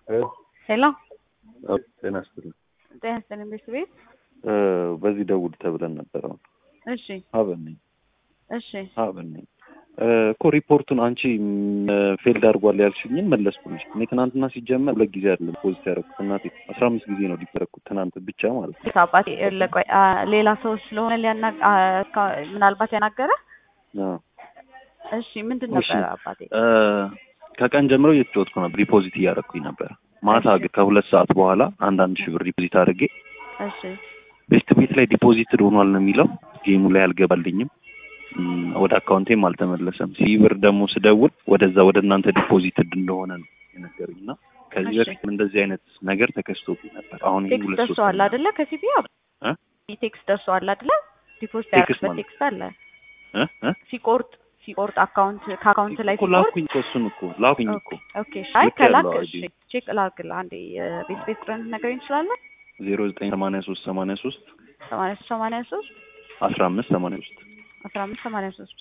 ሄሎ ጤና ይስጥልኝ። ጤና ይስጥልኝ ቤት ቤት በዚህ ደውል ተብለን ነበር። አሁን እሺ ሀበን ነኝ እሺ ሀበን ነኝ እኮ ሪፖርቱን አንቺ ፌልድ አድርጓል ያልሽኝን መለስኩልሽ። እኔ ትናንትና ሲጀመር ሁለት ጊዜ አይደለም ፖዚት ያደረኩት እናቴ አስራ አምስት ጊዜ ነው ሊደረግኩት ትናንት ብቻ ማለት ነው። አባቴ ለቆይ ሌላ ሰው ስለሆነ ሊያና ምናልባት ያናገረ አዎ። እሺ ምንድን እሺ። ነበረ አባቴ? ከቀን ጀምሮ እየተጫወትኩ ነበር፣ ዲፖዚት እያደረኩኝ ነበር። ማታ ግን ከሁለት ሰዓት በኋላ አንዳንድ ሺህ ብር ዲፖዚት አድርጌ እሺ ቤስት ቤት ላይ ዲፖዚትድ ሆኗል ነው የሚለው። ጌሙ ላይ አልገባልኝም፣ እም፣ ወደ አካውንቴም አልተመለሰም። ሲ ብር ደግሞ ስደውል ወደዛ ወደ እናንተ ዲፖዚትድ እንደሆነ ነው የነገሩኝ እና ከዚህ እሺ። በፊት እንደዚህ አይነት ነገር ተከስቶብኝ ነበር። አሁን ይሄ ቴክስት ሁለት ሶስት ደርሰዋል አይደለ? ከሲቢ እ? ቴክስት ደርሰዋል አይደለ? ዲፖዚት ቴክስት ያደረግበት ማለት? ቴክስት አለ እ? እ? ሲቆርጥ ሲቆርጥ አካውንት ከአካውንት ላይ እኮ ሲቆርጥ ላኩኝ እኮ እሱን እኮ ላኩኝ እኮ ኦኬ አይ ልክ ከላክ ያለው እሺ አይዲ። ቼክ ላክልህ አንዴ የቤት ቤት ቁጥርን ነገረኝ ትችላለህ? ዜሮ ዘጠኝ ሰማንያ ሶስት ሰማንያ ሶስት ሰማንያ ሶስት ሰማንያ ሶስት አስራ አምስት ሰማንያ ሶስት አስራ አምስት ሰማንያ ሶስት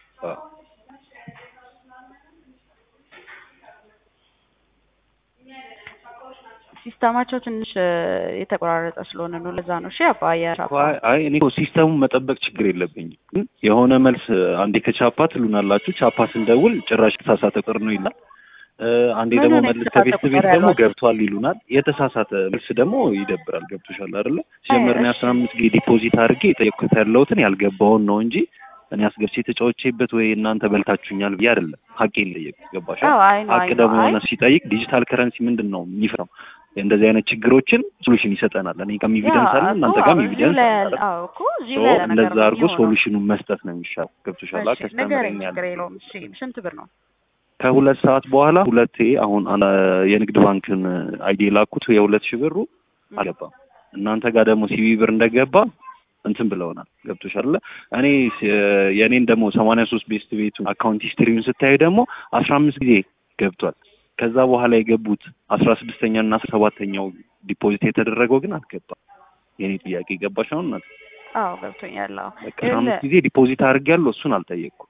ሲስተማቸው ትንሽ እ፣ የተቆራረጠ ስለሆነ ነው። ለዛ ነው። እሺ አባ የራባ አይ አይ እኔ እኮ ሲስተሙን መጠበቅ ችግር የለብኝም፣ ግን የሆነ መልስ አንዴ ከቻፓ ትሉናላችሁ። ቻፓ ስንደውል ጭራሽ የተሳሳተ ቁጥር ነው ይላል። እ፣ አንዴ ምን ደግሞ ሆነ መልስ የተሳሳተ ከቤት ቤት ቁጥር ደግሞ ያሏችሁ? ገብቷል ይሉናል። የተሳሳተ መልስ ደግሞ ይደብራል። ገብቶሻል አይደለ? ሲጀመር እኔ እሺ። አስራ አምስት ጊዜ ዲፖዚት አድርጌ የጠየቅኩት ያለሁትን ያልገባውን ነው እንጂ እኔ አስገብቼ የተጫወቼበት ወይ እናንተ በልታችሁኛል ብዬ አይደለም። ሀቄን ጠየቅ ገባሻ? አዎ አይ ነው ሀቅ አይ ነው ደግሞ አይ የሆነ ሲጠይቅ ዲጂታል ከረንሲ ምንድን ነው የሚፈራው? እንደዚህ አይነት ችግሮችን ሶሉሽን ይሰጠናል። እኔ ጋርም ኤቪደንስ አለ፣ እናንተ ጋርም ኤቪደንስ አለ። አዎ እኮ እዚሁ ሶ ላይ ያለ ነገር እንደዛ ነው አድርጎ የሚሆነው። ሶሉሽኑን መስጠት ነው የሚሻለው። ገብቶሻል? እሺ ንገረኝ፣ ከስተመረኛ ችግር የለውም። እሺ ስንት ብር ነው? ከሁለት ሰዓት በኋላ ሁለቴ አሁን አና- የንግድ ባንክን አይዲ የላኩት የሁለት ሺህ ብሩ አልገባም። እናንተ ጋር ደግሞ ሲቪ ብር እንደገባ እንትን ብለውናል። ገብቶሻል? እኔ ስ- የእኔን ደግሞ ሰማንያ ሶስት ቤስት ቤቱ አካውንት ሂስትሪውን ስታዩ ደግሞ አስራ አምስት ጊዜ ገብቷል። ከዛ በኋላ የገቡት አስራ ስድስተኛ እና አስራ ሰባተኛው ዲፖዚት የተደረገው ግን አልገባም። የኔ ጥያቄ ገባሽ? አሁን እናት አዎ ገብቶኛል። አዎ በቃ አስራ አምስት ጊዜ ዲፖዚት አድርጌያለሁ። እሱን አልጠየቅኩም።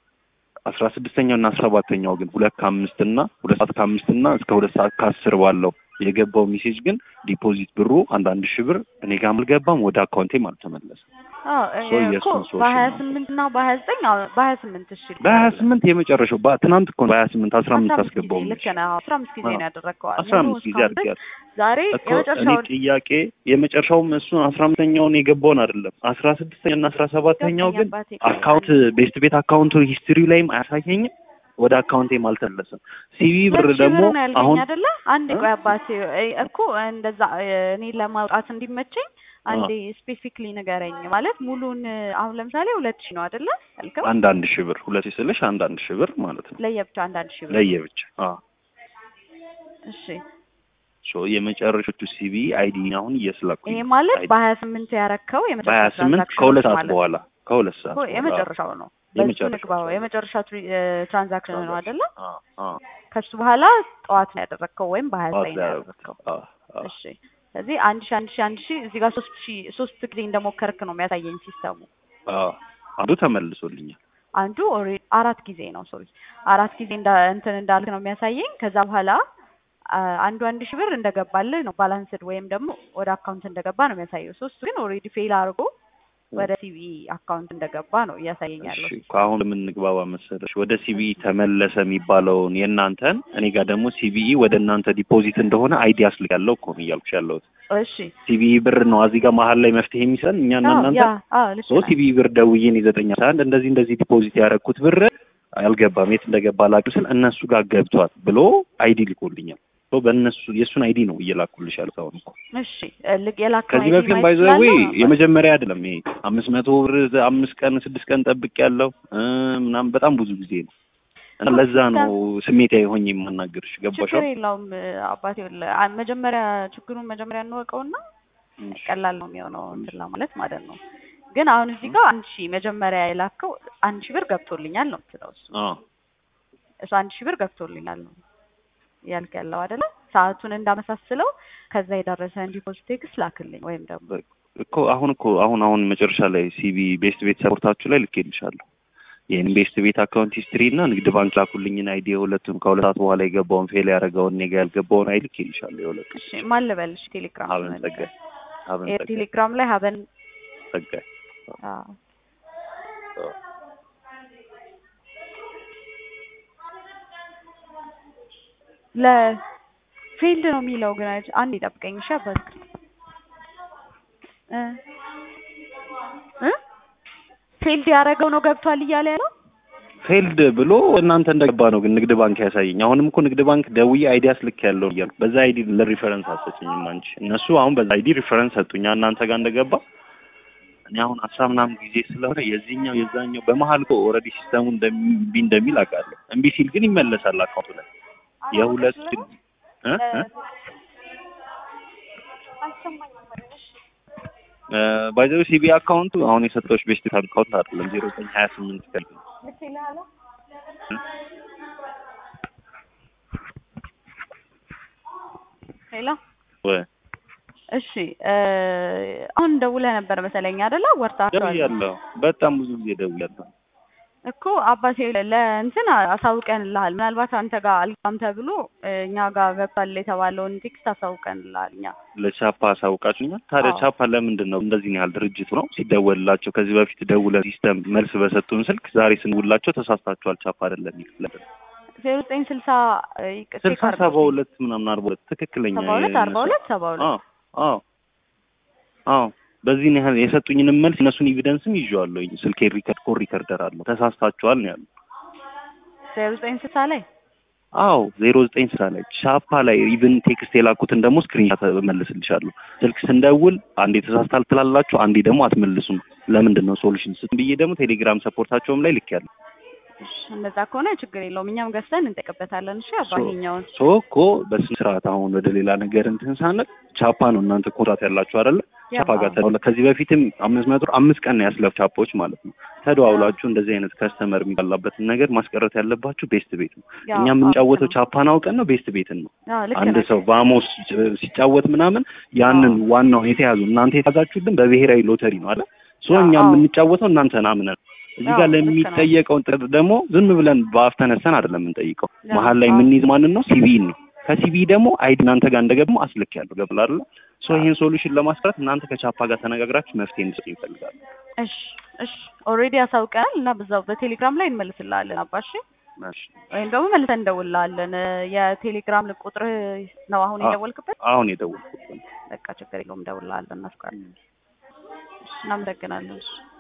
አስራ ስድስተኛው እና አስራ ሰባተኛው ግን ሁለት ከአምስት እና ሁለት ሰዓት ከአምስት እና እስከ ሁለት ሰዓት ከአስር ባለው የገባው ሜሴጅ ግን ዲፖዚት ብሩ አንዳንድ ሺህ ብር እኔ ጋርም አልገባም፣ ወደ አካውንቴም አልተመለሰም። አዎ ሶ እኮ የእሱን ሶሉሽን በሀያ ነው። ስምንት እና በሀያ ዘጠኝ አዎ በሀያ ስምንት እሺ በሀያ ስምንት የመጨረሻው በ- ትናንት እኮ በሀያ ስምንት አስራ አምስት አስገባው ጊዜ ልክ ነህ። አዎ አስራ አምስት ጊዜ ነው ያደረግከው። አስራ አምስት ጊዜ አድርጌያለሁ ዛሬ እኮ እኔ የመጨረሻውን ጥያቄ የመጨረሻውም እሱን አስራ አምስተኛውን የገባውን አይደለም አስራ ስድስተኛ እና አስራ ሰባተኛው ግን አባቴ አካውንት ቤስት ቤት አካውንቱ ሂስትሪ ላይም አያሳየኝም ወደ አካውንቴም አልተመለሰም። ሲቪ ብር ሁለት ሺህ ደግሞ ብር ነው ያልከኝ አሁን አይደለ? አንድ እ? ቆይ አባቴ እ- እኮ እንደዛ እ፣ እኔ ለማውጣት እንዲመቸኝ አንዴ ስፔሲፊክሊ ንገረኝ። ማለት ሙሉን እ፣ አሁን ለምሳሌ ሁለት ሺህ ነው አይደለ ያልከው? አንዳንድ ሺህ ብር ሁለት ሺህ ስልሽ አንዳንድ ሺህ ብር ማለት ነው ለየብቻ አንዳንድ ሺህ ብር። ለየብቻ። አዎ እሺ ሶ የመጨረሻዎቹ ሲቪ አይዲ አሁን እየስላኩኝ ይሄ ነው። ማለት አይዲ በሀያ ስምንት ያረከው በሀያ የመጨረሻ ስምንት ትራንዛክሽን ከሁለት ሰዓት ማለት በኋላ ከሁለት ሰዓት እኮ በኋላ የመጨረሻው ነው። በሱ የመጨረሻው ንግባው የመጨረሻ ትሪ- እ፣ ትራንዛክሽን ነው አይደለ? አዎ አዎ ከሱ በኋላ ጠዋት ነው ያደረግከው ወይም በሀያ ጠዋት ዘጠኝ ላይ ነው ያደረኩት። ያደረግከው። አዎ አዎ እሺ ስለዚህ አንድ ሺ አንድ ሺ አንድ ሺ እዚህ ጋር ሶስት ሺ ሶስት ጊዜ እንደሞከርክ ነው የሚያሳየኝ ሲስተሙ። አዎ አንዱ ተመልሶልኛል። አንዱ ኦልሬዲ አራት ጊዜ ነው ሶሪ አራት ጊዜ እንዳ እንትን እንዳልክ ነው የሚያሳየኝ። ከዛ በኋላ አ፣ አንዱ አንድ ሺ ብር እንደገባልህ ነው ባላንስድ ወይም ደግሞ ወደ አካውንት እንደገባ ነው የሚያሳየው። ሶስቱ ግን ኦልሬዲ ፌል አድርጎ ወደ ሲቪ አካውንት እንደገባ ነው እያሳየኝ ያለው። እሺ ከአሁን የምንግባባ መሰለሽ ወደ ሲቢኢ ተመለሰ የሚባለውን የእናንተን እኔ ጋር ደግሞ ሲቢኢ ወደ እናንተ ዲፖዚት እንደሆነ አይዲ አስልካለሁ እኮ ነው እያልኩሽ ያለሁት። እሺ ሲቢኢ ብር ነው እዚህ ጋር መሀል ላይ መፍትሄ የሚሰጠን እኛና አዎ፣ እናንተ ያ አዎ ልክ ሶ ነህ። ሲቢኢ ብር ደውዬን የዘጠኝ አስራ አንድ እንደዚህ እንደዚህ ዲፖዚት ያደረኩት ብር አልገባም የት እንደገባ አላውቅም ስል እነሱ ጋር ገብቷል ብሎ አይዲ ልኮልኛል። ሶ በእነሱ የእሱን አይዲ ነው እየላኩልሽ ያሉት አሁን እኮ እሺ ልክ የላከው ከዚህ አይዲ በፊትም ማየት ባይዘዌ ትችላለህ? የመጀመሪያ አይደለም ይሄ አምስት መቶ ብር አምስት ቀን ስድስት ቀን ጠብቅ ያለው ምናምን በጣም ብዙ ጊዜ ነው እና ለዛ ነው ስሜታዊ ሆኜ የማናገርሽ ገባሽ ችግር የለውም አባቴ። ይኸውልህ፣ አ- መጀመሪያ ችግሩን መጀመሪያ እንወቀውና ቀላል ነው የሚሆነው እንትን ለማለት ማለት ነው። ግን አሁን እዚህ ጋር አንድ ሺህ መጀመሪያ የላከው አንድ ሺህ ብር ገብቶልኛል ነው የምትለው እሱ አዎ እሱ አንድ ሺህ ብር ገብቶልኛል ነው ያልክ ያለው አይደለ? ሰዓቱን እንዳመሳስለው ከዛ የደረሰን ዲፖዚት ቴክስት ላክልኝ ወይም ደግሞ እኮ አሁን እኮ አሁን አሁን መጨረሻ ላይ ሲቢ ቤስት ቤት ሰፖርታችሁ ላይ ልኬልሻለሁ የኢንቨስት ቤት አካውንት ሂስትሪ እና ንግድ ባንክ ላኩልኝን አይዲ የሁለቱም ከሁለት ሰዓት በኋላ የገባውን ፌል ያደረገውን እኔ ጋ ያልገባውን አይዲ ልኬልሻለሁ። የሁለቱ እሺ ማን ልበልሽ? ቴሌግራም ሀበን ጸጋይ ሀበን እ ጸጋይ ቴሌግራም ላይ ሀበን ጸጋይ አዎ ለፊልድ ነው የሚለው ግን አይደል? አንድ ይጠብቀኝ እሺ አባት እ እ ፊልድ ያደረገው ነው ገብቷል እያለ ያለው ፌልድ ብሎ እናንተ እንደገባ ነው ግን ንግድ ባንክ ያሳየኝ። አሁንም እኮ ንግድ ባንክ ደውዬ አይዲ አስልክ ያለው እያልኩ በዛ አይዲ ለሪፈረንስ አሰጭኝም አንቺ። እነሱ አሁን በዛ አይዲ ሪፈረንስ ሰጡኝ እናንተ ጋር እንደገባ። እኔ አሁን አስራ ምናምን ጊዜ ስለሆነ የዚህኛው የዛኛው በመሀል እኮ ኦልሬዲ ሲስተሙ እምቢ እንደሚል አውቃለሁ። እምቢ ሲል ግን ይመለሳል አካውንቱ ላይ የሁለት እ እ ባይዘው ሲቢ አካውንቱ አሁን የሰጠሁሽ ቤስት አካውንት አይደለም ዜሮ ዘጠኝ ሀያ ስምንት ከል ሄሎ ወይ እሺ እ አሁን ደውለህ ነበር መሰለኝ አይደለ? ወርታችኋል ደውያለሁ። በጣም ብዙ ጊዜ ደውያለሁ። እኮ አባቴ ለእንትን አሳውቀንልሃል። ምናልባት አንተ ጋር አልጋም ተብሎ እኛ ጋር ገብቷል የተባለውን ቴክስት አሳውቀንልሃል እኛ ለቻፓ አሳውቃችሁኛል። ታዲያ አዎ። ቻፓ ለምንድን ነው እንደዚህ ያህል ድርጅቱ ነው ሲደወልላቸው ከዚህ በፊት ደውለን ሲስተም መልስ በሰጡን ስልክ ዛሬ ስንውላቸው ተሳስታችኋል ቻፓ አይደለም የሚል ዜሮ ዘጠኝ ስልሳ ስልሳ ሰባ ሁለት ምናምን አርባ ሁለት ትክክለኛ ሰባ ሁለት አርባ ሁለት ሰባ ሁለት አዎ አዎ አዎ በዚህን ያህል የሰጡኝንም መልስ እነሱን ኤቪደንስም ይዤዋለሁኝ። ስልኬ ሪከርድ ኮል ሪከርደር አለው። ተሳስታችኋል ነው ያሉ። ዜሮ ዘጠኝ ስልሳ ላይ አዎ ዜሮ ዘጠኝ ስራ ላይ ቻፓ ላይ ኢቭን ቴክስት የላኩትን ደግሞ ስክሪንሻት እመልስልሻለሁ። ስልክ ስንደውል አንዴ ተሳስታል ትላላችሁ፣ አንዴ ደግሞ አትመልሱም። ለምንድን ነው ሶሉሽን ስጥ ብዬ ደግሞ ቴሌግራም ሰፖርታቸውም ላይ ልኬያለሁ። እሺ፣ እንደዛ ከሆነ ችግር የለውም እኛም ገዝተን እንጠቀበታለን። እሺ አባኛውን ሶ እኮ በስነ ስርዓት አሁን ወደ ሌላ ነገር እንትን ሳንል ቻፓ ነው እናንተ ኮንትራት ያላችሁ አይደለ? ቻፓ ጋር ተደዋውላ ከዚህ በፊትም አምስት መቶ አምስት ቀን ነው ያስለፍ ቻፓዎች ማለት ነው። ተደዋውላችሁ እንደዚህ አይነት ከስተመር የሚባላበትን ነገር ማስቀረት ያለባችሁ ቤስት ቤት ነው። ያው እኛ የምንጫወተው ልክ ነው። ቻፓን አውቀን ነው ቤስት ቤትን ነው። አዎ ልክ አንድ ነህ። ሰው ቫሞስ ሲጫወት ምናምን ያንን ዋናውን የተያዙ እናንተ የተያዛችሁልን በብሔራዊ ሎተሪ ነው አለ ሶ እኛ አዎ። የምንጫወተው እናንተን አምነን እዚህ አዎ፣ ጋር ልክ ነው። ለሚጠየቀውን ጥር ደግሞ ዝም ብለን በአፍ ተነስተን አይደለም የምንጠይቀው። አዎ፣ መሀል ላይ አዎ። የምንይዝ ማንን ነው? ሲቢን ነው። ከሲቢ ደግሞ አይዲ እናንተ ጋር እንደገባው አስልክ ያለው ገብላ አይደለ? ሶ ይሄን ሶሉሽን ለማስቀረት እናንተ ከቻፓ ጋር ተነጋግራችሁ መፍትሄ እንድትሰጡ ይፈልጋሉ። እሺ እሺ ኦልሬዲ ያሳውቀናል እና በዛው በቴሌግራም ላይ እንመልስልሃለን አባሽ እሺ። ወይም ደግሞ መልሰን እንደውልልሃለን። የቴሌግራም ቁጥር ነው አሁን አዎ። የደወልክበት? አሁን የደወልኩት ነው። በቃ ችግር የለውም እንደውልልሃለን። እናስቀር። እሺ እናመሰግናለን። እሺ